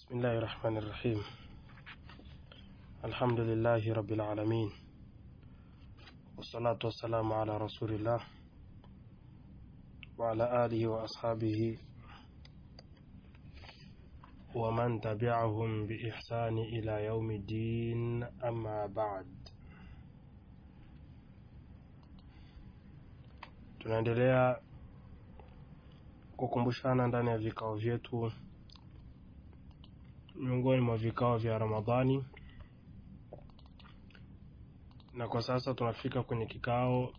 بسم الله الرحمن الرحيم الحمد لله رب العالمين والصلاة والسلام على رسول الله وعلى آله وأصحابه ومن تبعهم بإحسان إلى يوم الدين أما بعد tunaendelea kukumbushana ndani ya vikao vyetu miongoni mwa vikao vya Ramadhani, na kwa sasa tunafika kwenye kikao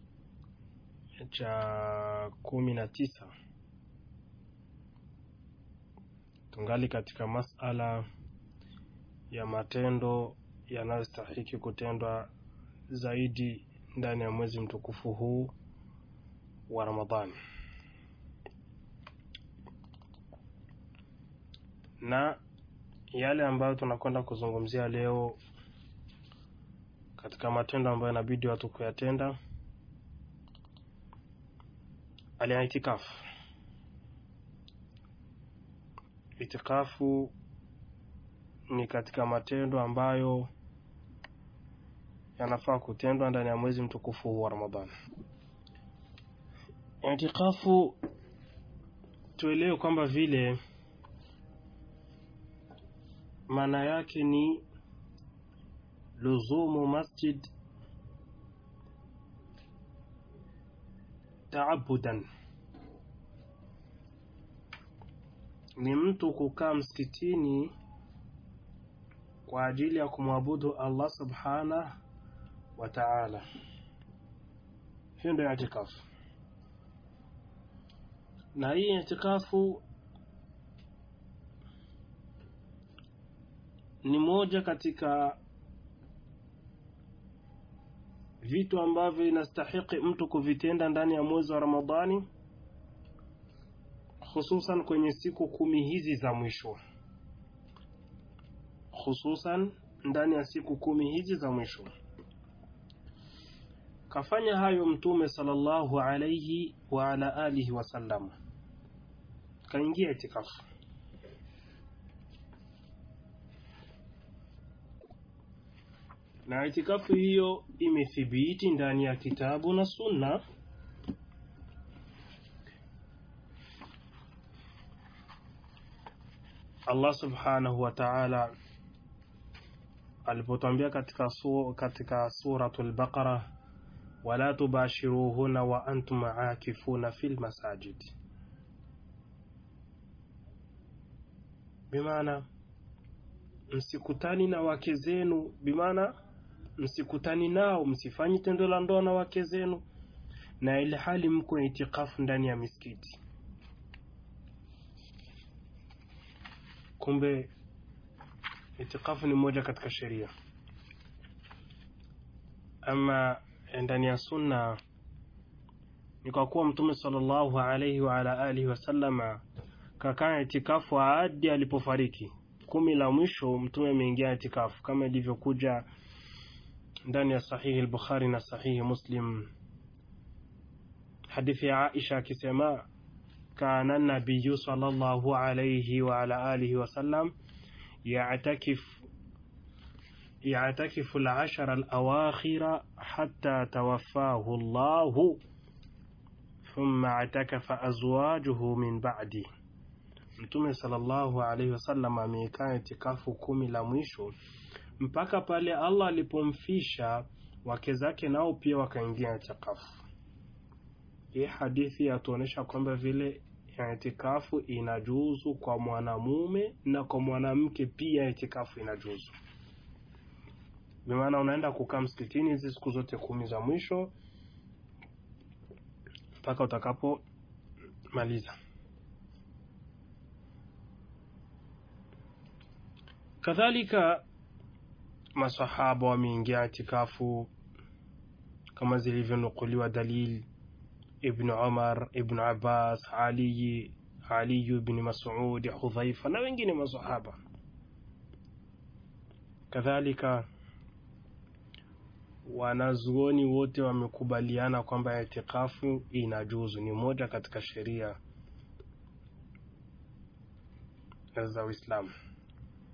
cha kumi na tisa. Tungali katika masala ya matendo yanayostahiki kutendwa zaidi ndani ya mwezi mtukufu huu wa Ramadhani. na yale ambayo tunakwenda kuzungumzia leo katika matendo ambayo inabidi watu kuyatenda, aliitikafu. Itikafu ni katika matendo ambayo yanafaa kutendwa ndani ya mwezi mtukufu huu wa Ramadhani. Itikafu tuelewe kwamba vile maana yake ni luzumu masjid taabudan, ni mtu kukaa msikitini kwa ajili ya kumwabudu Allah subhanahu wa ta'ala. Hiyo ndio itikafu, na hii itikafu ni moja katika vitu ambavyo inastahiki mtu kuvitenda ndani ya mwezi wa Ramadhani, hususan kwenye siku kumi hizi za mwisho, hususan ndani ya siku kumi hizi za mwisho. Kafanya hayo Mtume sallallahu alayhi wa ala alihi wasallam, kaingia itikafu na itikafu hiyo imethibiti ndani ya kitabu na sunna Allah subhanahu wa ta'ala alipotwambia katika, su, katika suratul Baqara wala tubashiruhuna wa antum aakifuna fil masajid, bimaana msikutani na wake zenu, bimaana msikutani nao, msifanyi tendo la ndoa na wake zenu, na ile hali mko itikafu ndani ya misikiti. Kumbe itikafu ni moja katika sheria. Ama ndani ya sunna ni kwa kuwa Mtume sallallahu alaihi wa ala alihi wasallama kakaa itikafu hadi alipofariki. Kumi la mwisho Mtume ameingia itikafu kama ilivyokuja ndani ya sahihi al-Bukhari na sahihi Muslim, hadithi ya Aisha akisema kana nabiyu sallallahu alayhi wa ala alihi wasallam ya'takif ya'takifu al-ashara al-awakhira hatta tawaffahu Allah thumma atakafa azwajuhu min ba'di. Mtume sallallahu alayhi wasallam amekaa itikafu kumi la mwisho mpaka pale Allah alipomfisha wake zake nao pia wakaingia itikafu. Hii hadithi yatuonyesha kwamba vile itikafu inajuzu kwa mwanamume na kwa mwanamke pia itikafu inajuzu. Bimaana unaenda kukaa msikitini hizi siku zote kumi za mwisho mpaka utakapomaliza. Kadhalika masahaba wameingia itikafu kama zilivyonukuliwa dalil Ibn Umar, Ibn Abbas, Ali, Ali ibn Mas'ud, Hudhaifa na wengine masahaba. Kadhalika wanazuoni wote wamekubaliana kwamba itikafu inajuzu, ni moja katika sheria za Uislamu.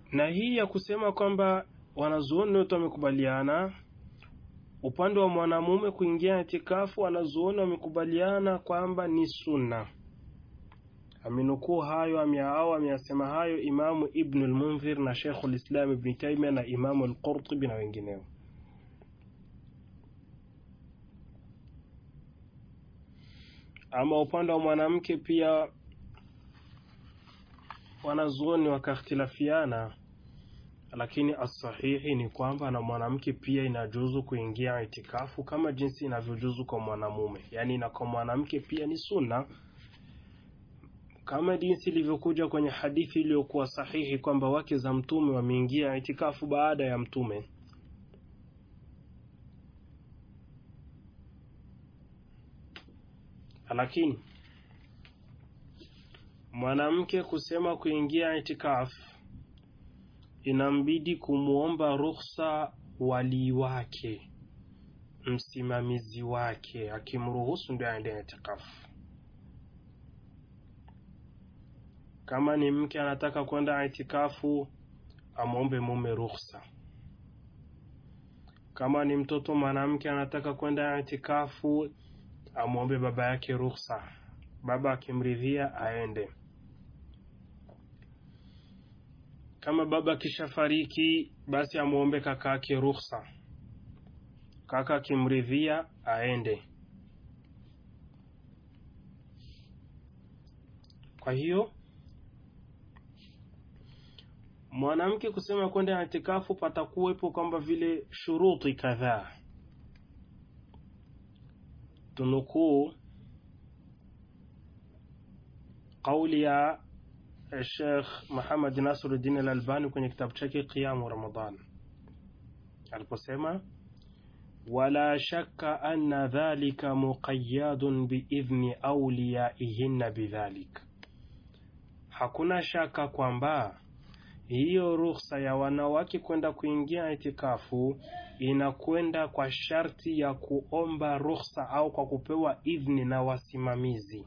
na hii ya kusema kwamba wanazuoni wote wamekubaliana upande wa mwanamume kuingia itikafu, wanazuoni wamekubaliana kwamba ni sunna. Amenukuu hayo au ameyasema hayo Imamu Ibnu Lmundhir na Sheikhu Lislam Ibni Taimia na Imamu Lqurtubi na wengineo. Ama upande wa mwanamke pia wanazuoni wakakhtilafiana, lakini asahihi ni kwamba na mwanamke pia inajuzu kuingia itikafu kama jinsi inavyojuzu kwa mwanamume, yaani na kwa mwanamke pia ni sunna kama jinsi ilivyokuja kwenye hadithi iliyokuwa sahihi kwamba wake za mtume wameingia itikafu baada ya mtume. Lakini mwanamke kusema kuingia itikafu inambidi kumwomba ruhusa walii wake, msimamizi wake, akimruhusu ndio aende itikafu. Kama ni mke anataka kwenda itikafu, amwombe mume ruhusa. Kama ni mtoto mwanamke anataka kwenda itikafu, amwombe baba yake ruhusa. Baba akimridhia aende. Kama baba akishafariki, basi amwombe kaka yake ruhusa. Kaka akimridhia aende. Kwa hiyo mwanamke kusema kwenda itikafu patakuwepo kwamba vile shuruti kadhaa. Tunukuu kauli ya Sheikh Muhammad Nasiruddin Al-Albani kwenye kitabu chake Qiyamu Ramadan aliposema, wala shakka anna dhalika muqayyadun biidhni awliyaihinna bidhalik, hakuna shaka kwamba hiyo ruhusa ya wanawake kwenda kuingia itikafu inakwenda kwa sharti ya kuomba ruhusa au kwa kupewa idhni na wasimamizi.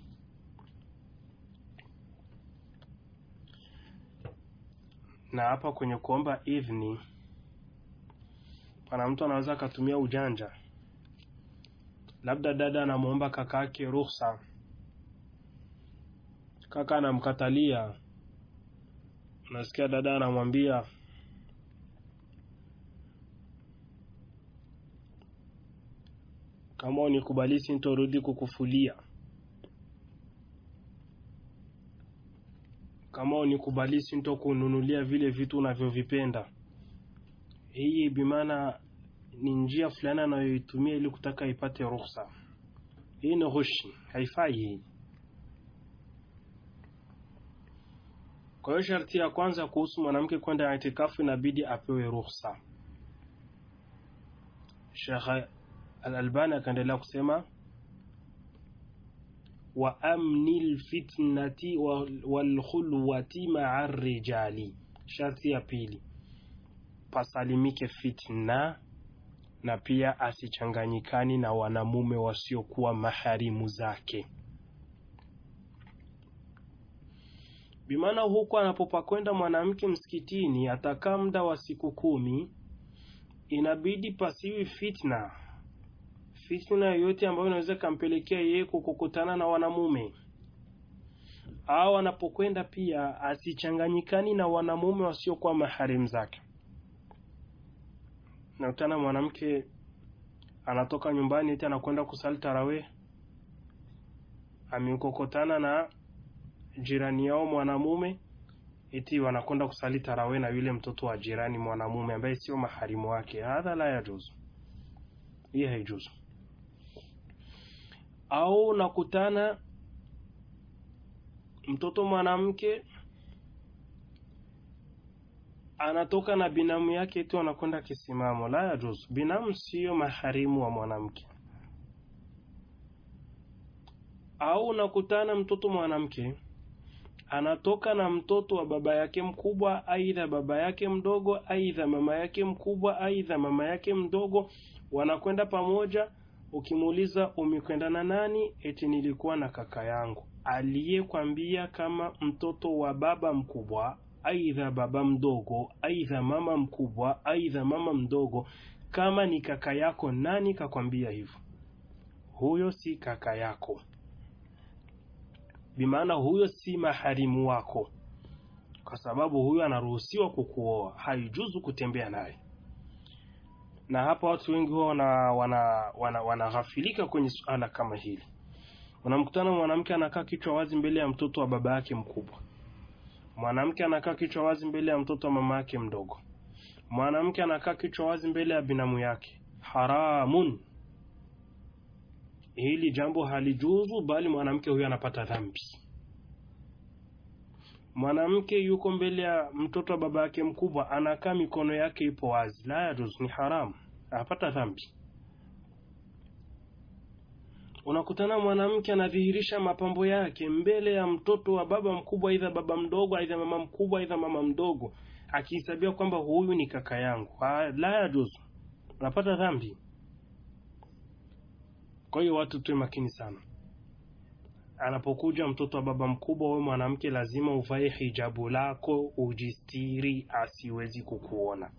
Na hapa kwenye kuomba idhni, pana mtu anaweza akatumia ujanja, labda dada anamwomba kaka yake ruhusa, kaka anamkatalia Nasikia dada anamwambia kama unikubali sintorudi kukufulia, kama unikubali sintokununulia vile vitu unavyovipenda. Hii bimaana ni njia fulani anayoitumia ili kutaka ipate ruhusa. Hii ni ghushi, haifai hii. Kwa hiyo sharti ya kwanza kuhusu mwanamke kwenda itikafu inabidi apewe ruhusa. Sheikh Al-Albani akaendelea kusema wa amni lfitnati walkhulwati maa rijali, sharti ya pili pasalimike fitna na pia asichanganyikani na wanamume wasiokuwa maharimu zake. Bimaana huku anapopakwenda mwanamke msikitini atakaa muda wa siku kumi, inabidi pasiwi fitna, fitna yoyote ambayo inaweza ikampelekea yeye kukutana na wanamume, au anapokwenda pia asichanganyikani na wanamume wasiokuwa maharimu zake. Nakutana mwanamke anatoka nyumbani eti anakwenda kusali tarawih, amekokotana na jirani yao mwanamume eti wanakwenda kusali tarawe na yule mtoto wa jirani mwanamume ambaye sio maharimu wake. Hadha la yajuzu, hii haijuzu. Au nakutana mtoto mwanamke anatoka na binamu yake eti wanakwenda kisimamo, la yajuzu. Binamu sio maharimu wa mwanamke. Au nakutana mtoto mwanamke anatoka na mtoto wa baba yake mkubwa, aidha baba yake mdogo, aidha mama yake mkubwa, aidha mama yake mdogo, wanakwenda pamoja. Ukimuuliza umekwenda na nani? Eti nilikuwa na kaka yangu. Aliyekwambia kama mtoto wa baba mkubwa aidha baba mdogo, aidha mama mkubwa, aidha mama mdogo, kama ni kaka yako, nani kakwambia hivyo? Huyo si kaka yako, bimaana huyo si maharimu wako, kwa sababu huyo anaruhusiwa kukuoa, haijuzu kutembea naye. Na hapa watu wengi huwa wanaghafilika wana, wana, wana kwenye suala kama hili. Unamkutana mwanamke anakaa kichwa wazi mbele ya mtoto wa baba yake mkubwa, mwanamke anakaa kichwa wazi mbele ya mtoto wa mama yake mdogo, mwanamke anakaa kichwa wazi mbele ya binamu yake. Haramun, hili jambo halijuzu, bali mwanamke huyo anapata dhambi. Mwanamke yuko mbele ya mtoto wa baba yake mkubwa, anakaa mikono yake ipo wazi, la yajuzu, ni haramu, anapata dhambi. Unakutana mwanamke anadhihirisha mapambo yake mbele ya mtoto wa baba mkubwa, aidha baba mdogo, aidha mama mkubwa, aidha mama mdogo, akihesabia kwamba huyu ni kaka yangu, la yajuzu, unapata dhambi. Kwa hiyo watu tuwe makini sana. Anapokuja mtoto wa baba mkubwa, wewe mwanamke lazima uvae hijabu lako, ujistiri, asiwezi kukuona.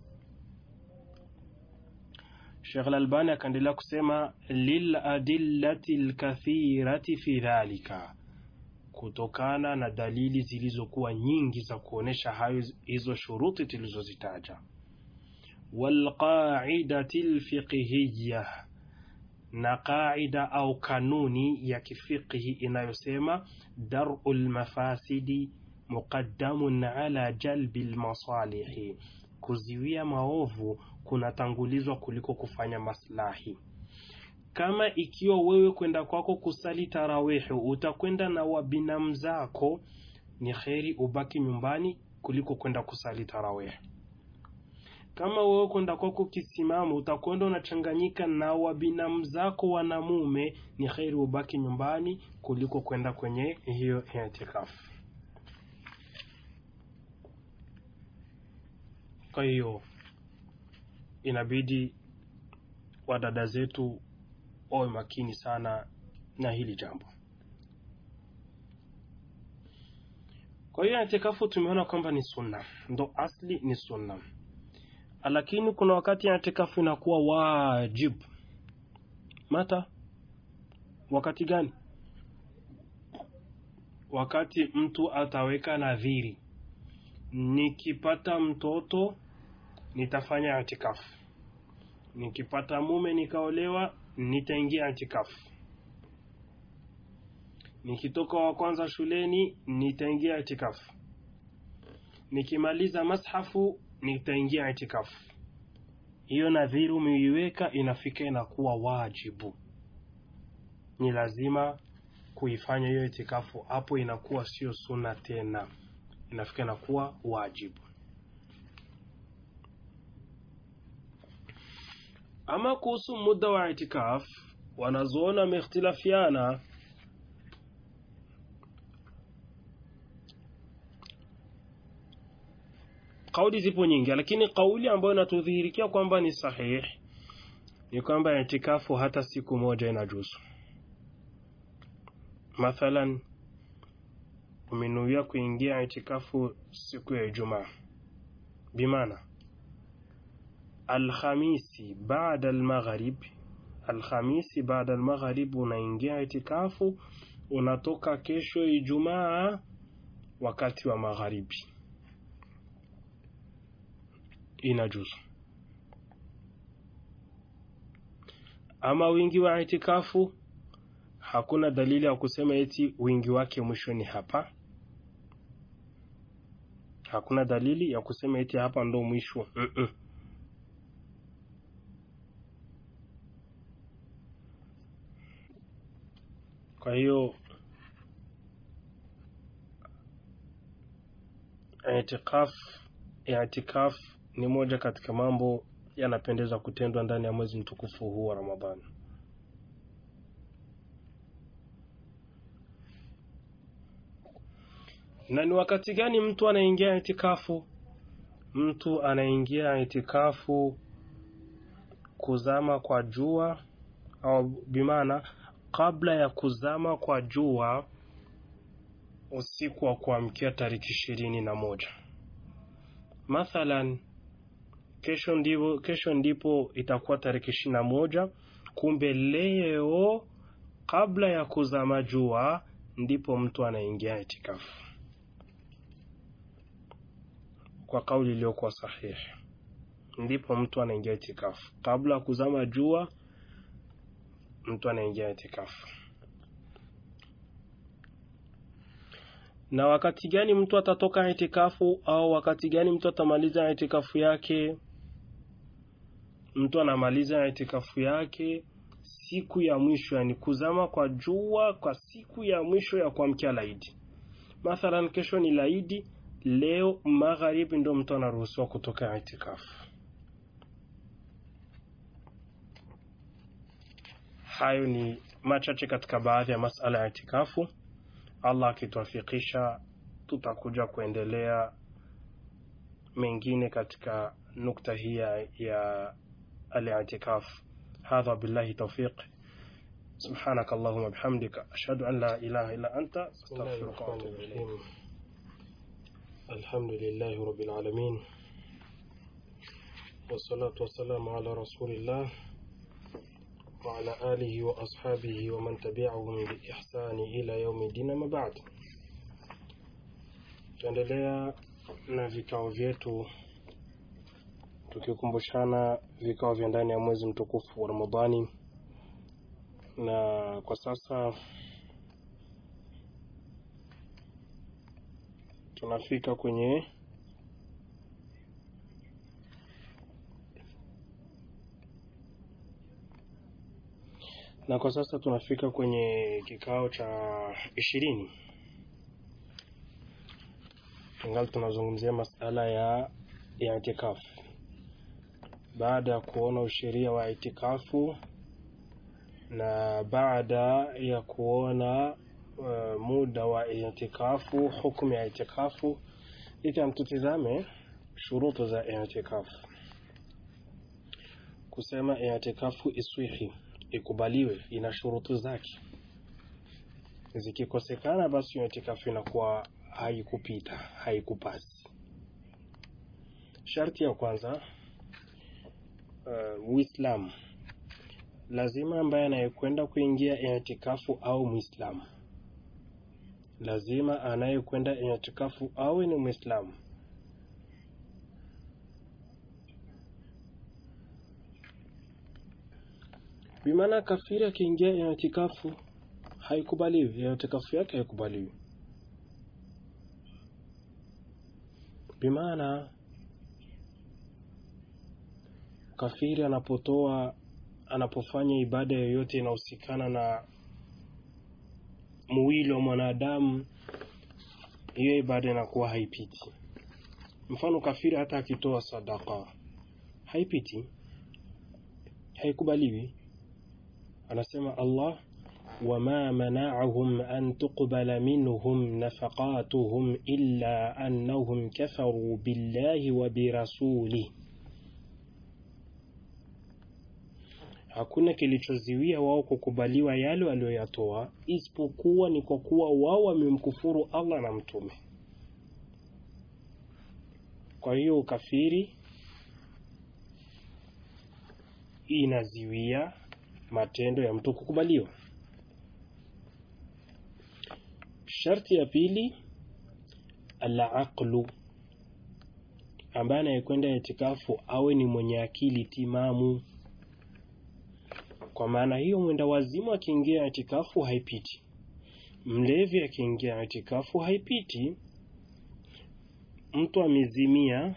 Sheikh Al-Albani akaendelea kusema liladillati lkathirati fi dhalika, kutokana na dalili zilizokuwa nyingi za kuonesha hayo hizo shuruti tulizozitaja, walqaidati lfiqhiya na qaida au kanuni ya kifiqhi inayosema daru lmafasidi muqaddamun ala jalbi lmasalihi, kuziwia maovu kunatangulizwa kuliko kufanya maslahi. Kama ikiwa wewe kwenda kwako kusali tarawihi utakwenda na wabinamu zako, ni kheri ubaki nyumbani kuliko kwenda kusali tarawihi. Kama wewe kwenda kwako kisimamo utakwenda unachanganyika na wabinamu zako wanamume, ni kheri ubaki nyumbani kuliko kwenda kwenye hiyo itikafu. Kwa hiyo inabidi wadada zetu wawe makini sana na hili jambo. Kwa hiyo itikafu tumeona kwamba ni sunna, ndo asli ni sunna lakini kuna wakati itikafu inakuwa wajibu. Mata wakati gani? Wakati mtu ataweka nadhiri, nikipata mtoto nitafanya itikafu, nikipata mume nikaolewa nitaingia itikafu, nikitoka wa kwanza shuleni nitaingia itikafu, nikimaliza mashafu nitaingia itikafu. Hiyo nadhiri umeiweka, inafika inakuwa wajibu, ni lazima kuifanya hiyo itikafu. Hapo inakuwa sio sunna tena, inafika inakuwa wajibu. Ama kuhusu muda wa itikaf, wanazoona wameikhtilafiana Kauli zipo nyingi, lakini kauli ambayo inatudhihirikia kwamba ni sahihi ni kwamba itikafu hata siku moja inajuzu. Mathalan, umenuia kuingia itikafu siku ya Ijumaa, bimaana Alhamisi baada almaghrib, Alhamisi baada almaghrib unaingia itikafu, unatoka kesho Ijumaa wakati wa magharibi inajuzu. Ama wingi wa itikafu, hakuna dalili ya kusema eti wingi wake mwishoni hapa. Hakuna dalili ya kusema eti hapa ndo mwisho mm -mm. Kwa hiyo itikaf itikaf ni moja katika mambo yanapendeza kutendwa ndani ya mwezi mtukufu huu wa Ramadhani. Na ni wakati gani mtu anaingia itikafu? Mtu anaingia itikafu kuzama kwa jua, au bimaana kabla ya kuzama kwa jua usiku wa kuamkia tariki ishirini na moja mathalan kesho ndipo, kesho ndipo itakuwa tarehe ishirini na moja kumbe leo kabla ya kuzama jua ndipo mtu anaingia itikafu kwa kauli iliyokuwa sahihi ndipo mtu anaingia itikafu kabla ya kuzama jua mtu anaingia itikafu na wakati gani mtu atatoka itikafu au wakati gani mtu atamaliza itikafu yake mtu anamaliza itikafu yake siku ya mwisho yani kuzama kwa jua kwa siku ya mwisho ya kuamkia laidi mathalan kesho ni laidi leo magharibi ndio mtu anaruhusiwa kutoka itikafu hayo ni machache katika baadhi ya masala ya itikafu allah akituafikisha tutakuja kuendelea mengine katika nukta hii ya الاعتكاف هذا بالله توفيق سبحانك اللهم وبحمدك أشهد أن لا إله إلا أنت أستغفرك وأتوب إليك الحمد لله رب العالمين والصلاة والسلام على رسول الله وعلى آله وأصحابه ومن تبعهم بإحسان إلى يوم الدين ما بعد tuendelea na vikao vyetu tukikumbushana vikao vya ndani ya mwezi mtukufu wa Ramadhani, na kwa sasa tunafika kwenye na kwa sasa tunafika kwenye kikao cha ishirini. Tungali tunazungumzia masala ya ya itikafu baada ya kuona usheria wa itikafu na baada ya kuona uh, muda wa itikafu, hukumu ya itikafu, idhan tutizame shurutu za itikafu. Kusema itikafu iswihi, ikubaliwe, ina shurutu zake. Zikikosekana, basi itikafu inakuwa haikupita, haikupasi. Sharti ya kwanza uh, Uislamu lazima ambaye anayekwenda kuingia itikafu au Muislamu, lazima anayekwenda itikafu awe ni Muislamu. Bimaana kafiri akiingia itikafu haikubaliwi, itikafu yake haikubaliwi. Bimaana kafiri anapotoa anapofanya ibada yoyote inahusikana na mwili wa mwanadamu, hiyo ibada inakuwa haipiti. Mfano, kafiri hata akitoa sadaka haipiti, haikubaliwi. Anasema Allah, wama mana'ahum an tuqbala minhum nafaqatuhum illa annahum kafaru billahi wa birasulihi hakuna kilichoziwia wao kukubaliwa yale walioyatoa isipokuwa ni kwa kuwa wao wamemkufuru Allah na mtume. Kwa hiyo ukafiri inaziwia matendo ya mtu kukubaliwa. Sharti ya pili, al-aqlu, ambaye anayekwenda itikafu awe ni mwenye akili timamu. Kwa maana hiyo, mwenda wazimu akiingia itikafu haipiti, mlevi akiingia itikafu haipiti, mtu amezimia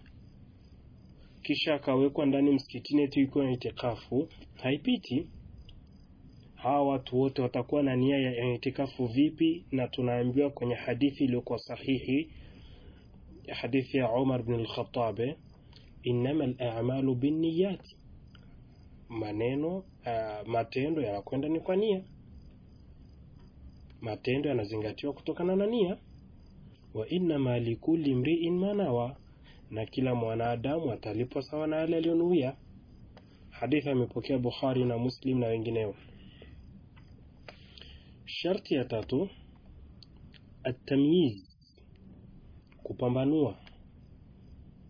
kisha akawekwa ndani msikitini eti yuko na itikafu haipiti. Hawa watu wote watakuwa na nia ya itikafu vipi? Na tunaambiwa kwenye hadithi iliyokuwa sahihi, hadithi ya Umar bin al-Khattab, innama al-a'malu binniyati, maneno uh, matendo yanakwenda ni kwa nia, matendo yanazingatiwa kutokana na nia. Wa innama likulli mri'in ma nawa na kila mwanadamu atalipwa sawa na yale aliyonuia. Hadithi amepokea Bukhari na Muslim na wengineo. Sharti ya tatu, atamyiz, kupambanua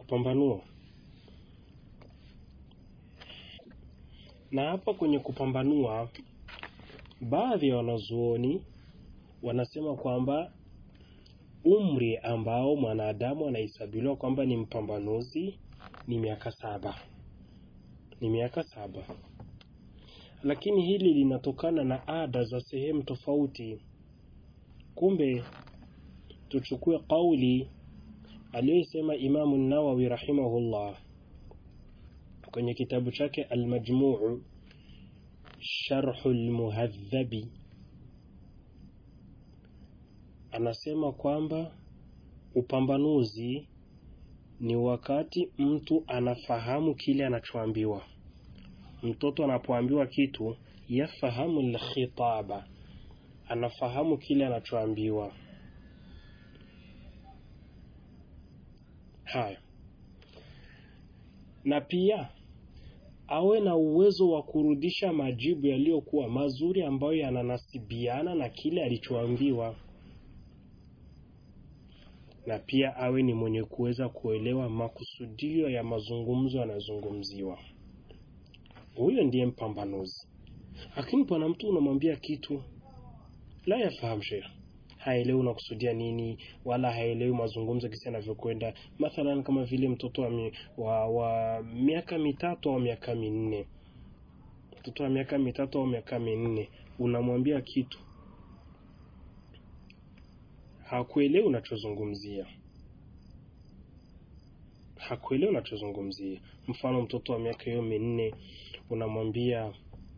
anapambanua na hapa kwenye kupambanua baadhi ya wanazuoni wanasema kwamba umri ambao mwanadamu anahesabiliwa kwamba ni mpambanuzi ni miaka saba ni miaka saba lakini hili linatokana na ada za sehemu tofauti kumbe tuchukue kauli aliyoisema imamu nawawi rahimahullah kwenye kitabu chake almajmuu sharhu lmuhadhabi anasema kwamba upambanuzi ni wakati mtu anafahamu kile anachoambiwa mtoto anapoambiwa kitu yafahamu lkhitaba anafahamu kile anachoambiwa haya na pia awe na uwezo wa kurudisha majibu yaliyokuwa mazuri ambayo yananasibiana na kile alichoambiwa na pia awe ni mwenye kuweza kuelewa makusudio ya mazungumzo yanayozungumziwa huyo ndiye mpambanuzi lakini pana mtu unamwambia kitu la yafahamu shekh haelewi unakusudia nini wala haelewi mazungumzo kisi yanavyokwenda mathalan kama vile mtoto wa, mi, wa, wa miaka mitatu au miaka minne mtoto wa miaka mitatu au miaka minne unamwambia kitu hakuelewi unachozungumzia hakuelewi unachozungumzia mfano mtoto wa miaka hiyo minne unamwambia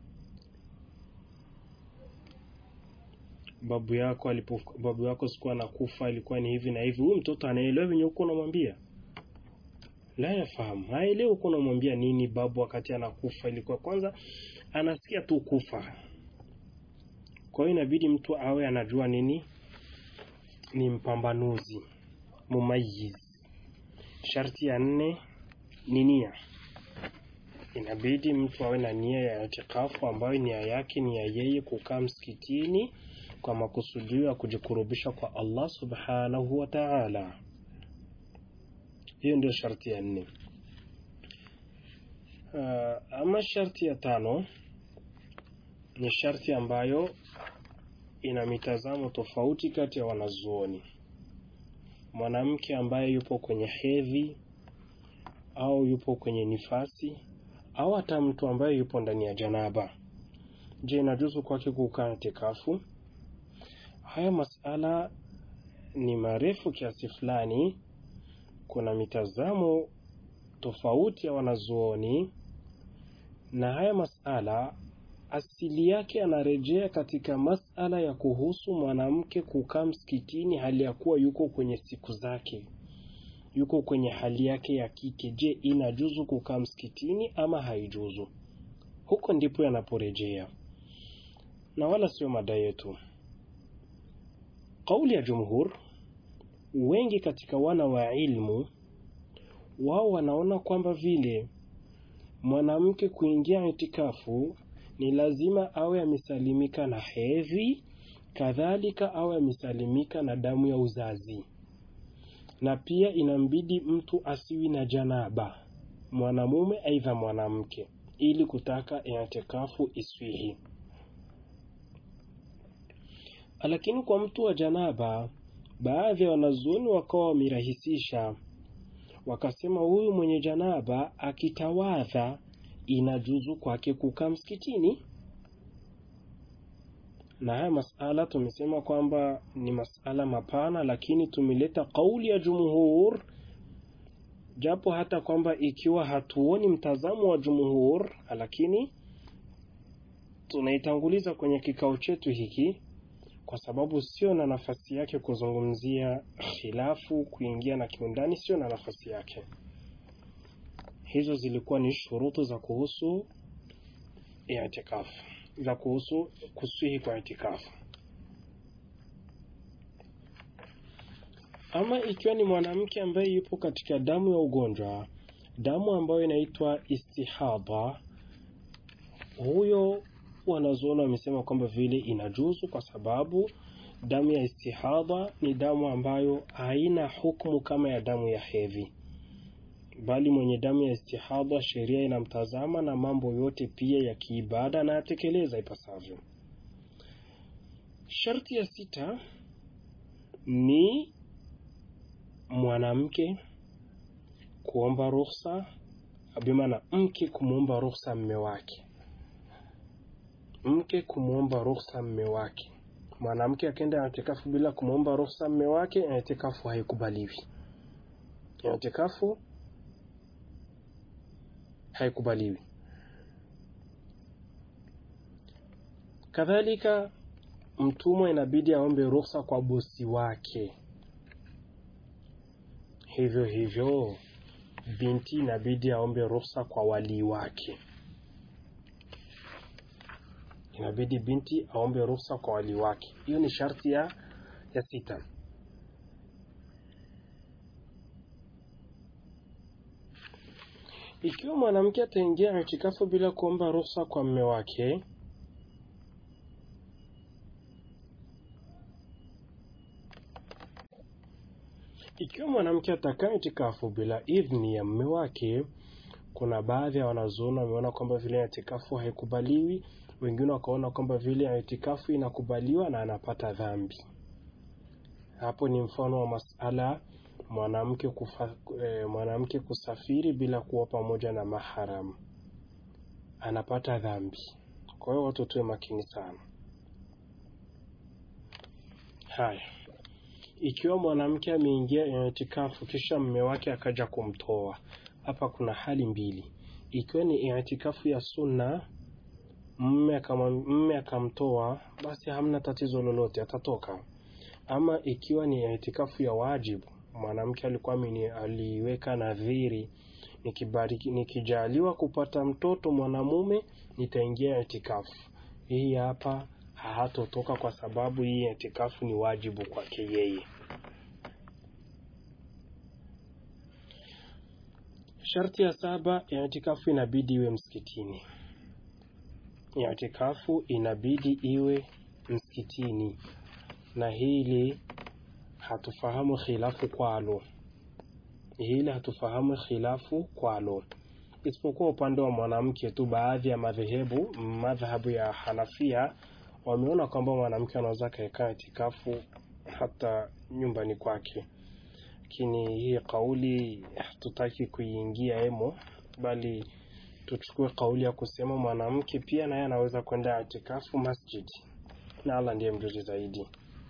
babu yako alipo babu yako sikuwa nakufa ilikuwa ni hivi na hivi huyu mtoto anaelewa venye huko unamwambia la yafahamu haelewi huko unamwambia nini babu wakati anakufa ilikuwa kwanza anasikia tu kufa kwa hiyo inabidi mtu awe anajua nini ni mpambanuzi mumayiz sharti ya nne ni nia inabidi mtu awe na nia ya itikafu ambayo nia yake ni ya yeye kukaa msikitini kwa makusudio ya kujikurubisha kwa Allah subhanahu wa ta'ala. Hiyo ndio sharti ya nne. Uh, ama sharti ya tano ni sharti ambayo ina mitazamo tofauti kati ya wanazuoni. Mwanamke ambaye yupo kwenye hedhi au yupo kwenye nifasi au hata mtu ambaye yupo ndani ya janaba, je, inajuzu kwake kukaa itikafu? Haya masala ni marefu kiasi fulani. Kuna mitazamo tofauti ya wanazuoni, na haya masala asili yake anarejea katika masala ya kuhusu mwanamke kukaa msikitini hali ya kuwa yuko kwenye siku zake, yuko kwenye hali yake ya kike. Je, inajuzu kukaa msikitini ama haijuzu? Huko ndipo yanaporejea, na wala sio mada yetu. Kauli ya jumhur, wengi katika wana wa ilmu, wao wanaona kwamba vile mwanamke kuingia itikafu ni lazima awe amesalimika na hedhi, kadhalika awe amesalimika na damu ya uzazi, na pia inambidi mtu asiwi na janaba, mwanamume aidha mwanamke, ili kutaka itikafu iswihi. Lakini kwa mtu wa janaba, baadhi ya wanazuoni wakawa wamerahisisha, wakasema huyu mwenye janaba akitawadha inajuzu kwake kukaa msikitini. Na haya masala tumesema kwamba ni masala mapana, lakini tumeleta kauli ya jumhur, japo hata kwamba ikiwa hatuoni mtazamo wa jumhur, lakini tunaitanguliza kwenye kikao chetu hiki kwa sababu sio na nafasi yake kuzungumzia khilafu, kuingia na kiundani, sio na nafasi yake. Hizo zilikuwa ni shurutu za kuhusu itikafu, za kuhusu kuswihi kwa itikafu. Ama ikiwa ni mwanamke ambaye yupo katika damu ya ugonjwa, damu ambayo inaitwa istihadha, huyo wanazuoni wamesema kwamba vile inajuzu kwa sababu damu ya istihadha ni damu ambayo haina hukumu kama ya damu ya hedhi. bali mwenye damu ya istihadha sheria inamtazama na mambo yote pia ya kiibada na yatekeleza ipasavyo. Sharti ya sita ni mwanamke kuomba ruhusa, bimana mke kumwomba ruhusa mme wake, mke kumwomba ruhusa mme wake. Mwanamke akenda itikafu bila kumwomba ruhusa mme wake, itikafu haikubaliwi. Itikafu haikubaliwi. Kadhalika, mtumwa inabidi aombe ruhusa kwa bosi wake. Hivyo hivyo, binti inabidi aombe ruhusa kwa walii wake. Inabidi binti aombe ruhusa kwa walii wake. Hiyo ni sharti ya, ya sita. Ikiwa mwanamke ataingia itikafu bila kuomba ruhusa kwa mme wake, ikiwa mwanamke atakaa itikafu bila idhni ya mme wake, kuna baadhi ya wanazuoni wameona kwamba vile itikafu haikubaliwi, wengine wakaona kwamba vile itikafu inakubaliwa na anapata dhambi. Hapo ni mfano wa masala mwanamke kufa, eh, mwanamke kusafiri bila kuwa pamoja na maharam anapata dhambi. Kwa hiyo watu tuwe makini sana. Haya, ikiwa mwanamke ameingia itikafu kisha mme wake akaja kumtoa, hapa kuna hali mbili. Ikiwa ni itikafu ya sunna, mme akamtoa, basi hamna tatizo lolote, atatoka. Ama ikiwa ni itikafu ya wajibu mwanamke alikuwa aliweka nadhiri, nikibariki nikijaliwa kupata mtoto mwanamume nitaingia itikafu. Hii hapa hatotoka kwa sababu hii itikafu ni wajibu kwake yeye. Sharti ya saba, itikafu inabidi iwe msikitini. Itikafu inabidi iwe msikitini, na hili hatufahamu khilafu kwalo, hili hatufahamu khilafu kwalo, isipokuwa upande wa mwanamke tu. Baadhi ya madhehebu, madhhabu ya Hanafia wameona kwamba mwanamke anaweza akaekaa itikafu hata nyumbani kwake, lakini hii kauli hatutaki kuiingia emo, bali tuchukue kauli ya kusema mwanamke pia naye anaweza kwenda itikafu masjidi, na Allah ndiye mjuzi zaidi.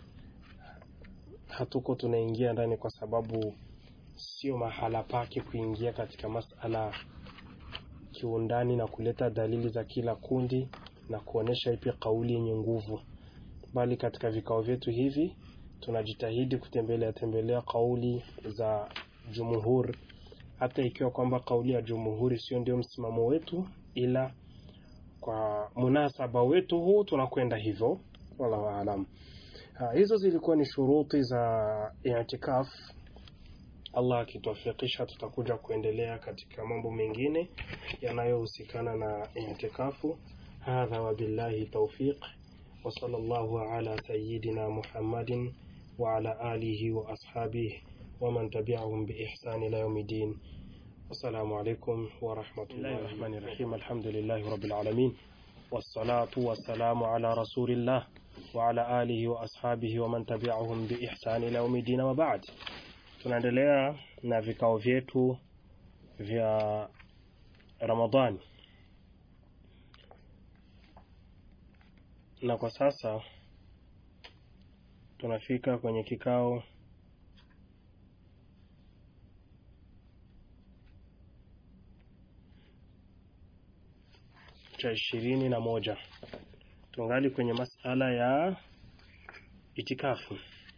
Hatuko tunaingia ndani kwa sababu sio mahala pake kuingia katika masala kiundani na kuleta dalili za kila kundi na kuonesha ipi kauli yenye nguvu, bali katika vikao vyetu hivi tunajitahidi kutembelea tembelea kauli za jumhur, hata ikiwa kwamba kauli ya jumhuri sio ndio msimamo wetu, ila kwa munasaba wetu huu tunakwenda hivyo, wallahu aalam. Ha, hizo zilikuwa ni shuruti za i'tikaf. Allah akituwafikisha, tutakuja kuendelea katika mambo mengine yanayohusikana na i'tikafu. Hadha wabillahi tawfiq wa sallallahu ala sayyidina Muhammadin wa ala alihi wa ashabihi wa man tabi'ahum bi ihsan ila yawmiddin. Assalamu alaykum wa rahmatullahi rahmanir rahim. Alhamdulillahi rabbil alamin wassalatu wassalamu ala rasulillah wa ala alihi wa ashabihi wa man tabi'ahum bi ihsan ila yawmiddin wa ba'd. Tunaendelea na vikao vyetu vya Ramadhani, na kwa sasa tunafika kwenye kikao cha ishirini na moja. Tungali kwenye masala ya itikafu,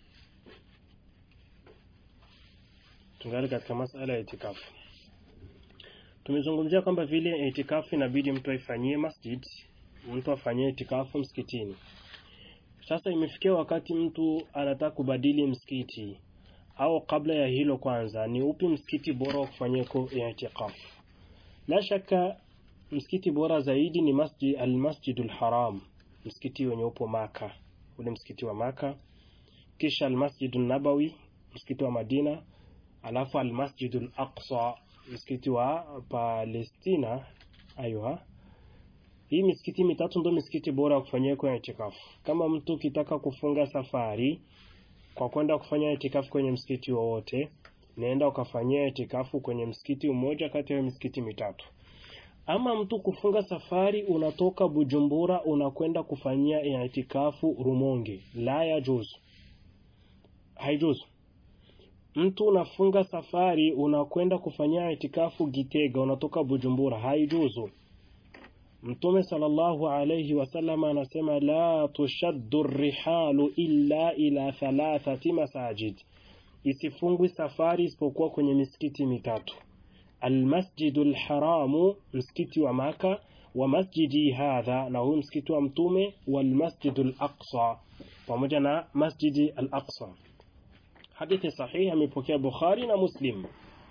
tungali katika masala ya itikafu. Tumezungumzia kwamba vile itikafu inabidi mtu aifanyie masjid, mtu afanyie itikafu msikitini. Sasa imefikia wakati mtu anataka kubadili msikiti, au kabla ya hilo, kwanza ni upi msikiti bora wa kufanyiko itikafu? La shaka msikiti bora zaidi ni masjid al-Masjidul Haram, msikiti wenye upo Maka, ule msikiti wa Maka, kisha al-Masjidun Nabawi, msikiti wa Madina, alafu al-Masjidul Aqsa, msikiti wa Palestina. Aywa, hii misikiti mitatu ndio misikiti bora ya kufanyia kwenye itikafu. Kama mtu kitaka kufunga safari kwa kwenda kufanya itikafu kwenye msikiti wowote, naenda ukafanyia itikafu kwenye msikiti mmoja kati ya misikiti mitatu. Ama mtu kufunga safari, unatoka Bujumbura unakwenda kufanyia itikafu Rumonge, la ya juzu, haijuzu. Mtu unafunga safari unakwenda kufanyia itikafu Gitega, unatoka Bujumbura, haijuzu. Mtume sallallahu alayhi wasallam anasema la tushaddu rihalu illa ila thalathati masajid, isifungwi safari isipokuwa kwenye misikiti mitatu: almasjidu lharamu, msikiti wa Maka, wa masjidi hadha, na huu msikiti wa Mtume, walmasjidu laqsa, pamoja na masjidi al-Aqsa. Hadithi sahihi amepokea Bukhari na Muslim.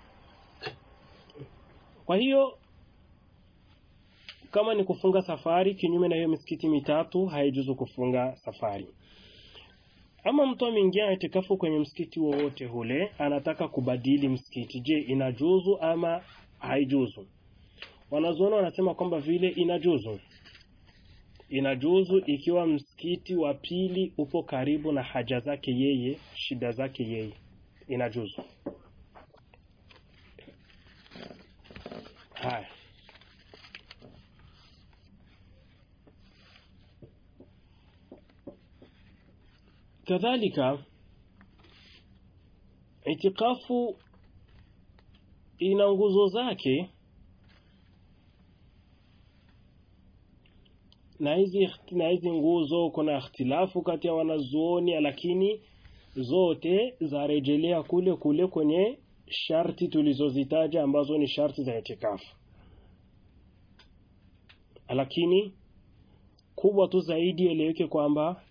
Kwa hiyo kama ni kufunga safari kinyume na hiyo misikiti mitatu, haijuzu kufunga safari. Ama mtu ameingia itikafu kwenye msikiti wowote ule, anataka kubadili msikiti, je, inajuzu ama haijuzu? Wanazuoni wanasema kwamba vile inajuzu. Inajuzu ikiwa msikiti wa pili upo karibu na haja zake yeye, shida zake yeye, inajuzu. Haya. Kadhalika itikafu ina nguzo zake, na hizi na hizi nguzo kuna ikhtilafu kati ya wanazuoni, lakini zote zarejelea kule kule kwenye sharti tulizozitaja ambazo ni sharti za itikafu, lakini kubwa tu zaidi eleweke kwamba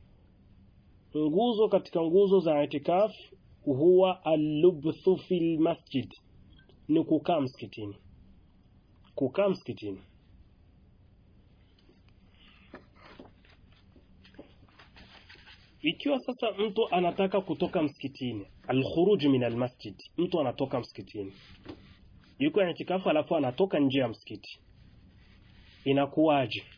nguzo katika nguzo za itikaf huwa allubthu fil masjid, ni kukaa msikitini. Kukaa msikitini. Ikiwa sasa mtu anataka kutoka msikitini, alkhuruj min almasjid, mtu anatoka msikitini, yuko itikafu, alafu anatoka nje ya msikiti, inakuwaje?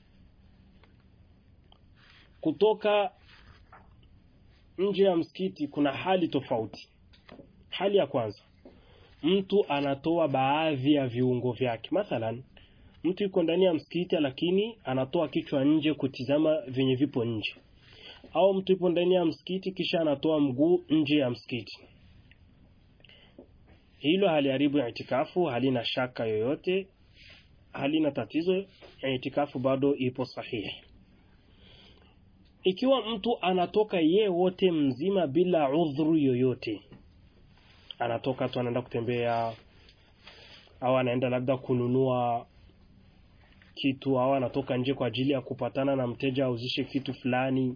Kutoka nje ya msikiti kuna hali tofauti. Hali ya kwanza, mtu anatoa baadhi ya viungo vyake. Mathalan, mtu yuko ndani ya msikiti lakini anatoa kichwa nje kutizama vyenye vipo nje, au mtu yupo ndani ya msikiti kisha anatoa mguu nje ya msikiti. Hilo haliharibu itikafu, halina shaka yoyote, halina tatizo. Itikafu bado ipo sahihi. Ikiwa mtu anatoka ye wote mzima bila udhuru yoyote, anatoka tu anaenda kutembea au anaenda labda kununua kitu au anatoka nje kwa ajili ya kupatana na mteja auzishe kitu fulani,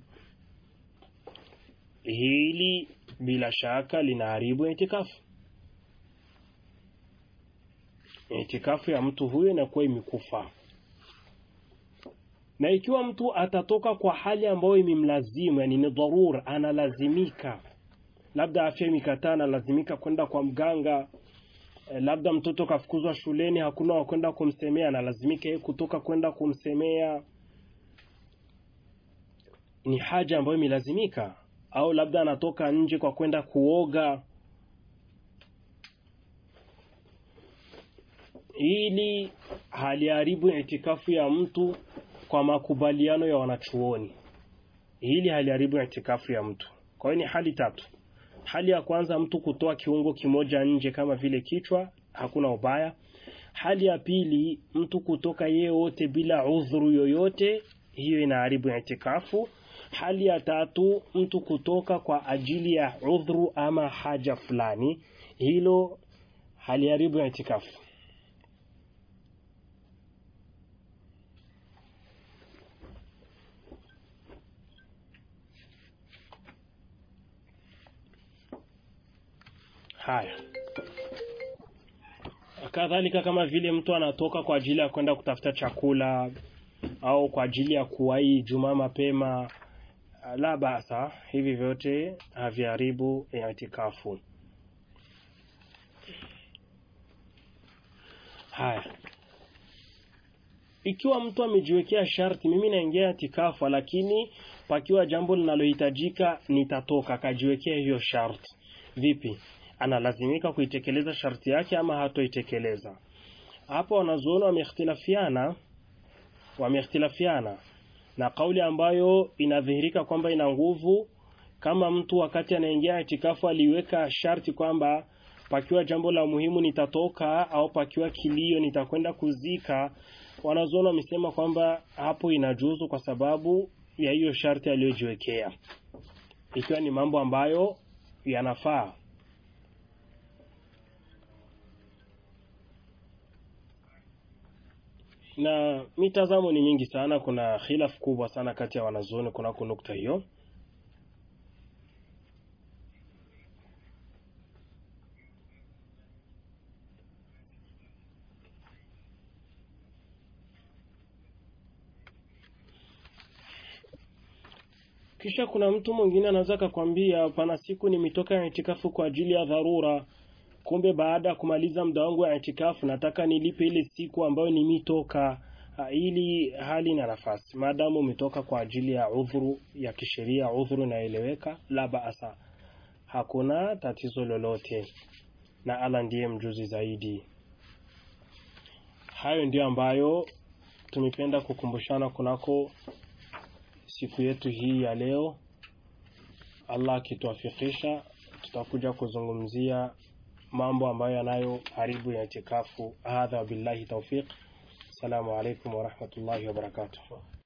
hili bila shaka linaharibu itikafu. Itikafu ya mtu huyo inakuwa imekufa na ikiwa mtu atatoka kwa hali ambayo imemlazimu, yani ni dharura, analazimika, labda afya imekataa, analazimika kwenda kwa mganga, labda mtoto kafukuzwa shuleni, hakuna wa kwenda kumsemea, analazimika yeye kutoka kwenda kumsemea, ni haja ambayo imelazimika, au labda anatoka nje kwa kwenda kuoga, ili haliharibu itikafu ya mtu kwa makubaliano ya wanachuoni, hili haliharibu itikafu ya mtu. Kwa hiyo ni hali tatu. Hali ya kwanza, mtu kutoa kiungo kimoja nje kama vile kichwa, hakuna ubaya. Hali ya pili, mtu kutoka yeye wote bila udhuru yoyote, hiyo inaharibu itikafu. Hali ya tatu, mtu kutoka kwa ajili ya udhuru ama haja fulani, hilo haliharibu itikafu. Haya, kadhalika kama vile mtu anatoka kwa ajili ya kwenda kutafuta chakula au kwa ajili ya kuwahi Jumaa mapema, la basa, hivi vyote haviharibu itikafu. haya ikiwa mtu amejiwekea sharti mimi naingia itikafu lakini pakiwa jambo linalohitajika nitatoka akajiwekea hiyo sharti vipi analazimika kuitekeleza sharti yake ama hatoitekeleza hapo wanazuoni wameikhtilafiana wameikhtilafiana na kauli ambayo inadhihirika kwamba ina nguvu kama mtu wakati anaingia itikafu aliweka sharti kwamba pakiwa jambo la muhimu nitatoka au pakiwa kilio nitakwenda kuzika wanazuoni wamesema kwamba hapo inajuzu kwa sababu ya hiyo sharti aliyojiwekea ikiwa ni mambo ambayo yanafaa na mitazamo ni mingi sana kuna khilaf kubwa sana kati ya wanazuoni kunako nukta hiyo kisha kuna mtu mwingine anaweza akakwambia pana siku nimetoka ya itikafu kwa ajili ya dharura kumbe baada ya kumaliza muda wangu wa itikafu nataka nilipe ile siku ambayo nimitoka ili hali na nafasi maadamu umetoka kwa ajili ya udhuru ya kisheria udhuru inaeleweka la baasa hakuna tatizo lolote na ala ndiye mjuzi zaidi hayo ndio ambayo tumependa kukumbushana kunako siku yetu hii ya leo Allah akituafikisha tutakuja kuzungumzia mambo ambayo yanayo haribu ya itikafu hadha billahi tawfiq assalamu alaikum warahmatullahi wabarakatuh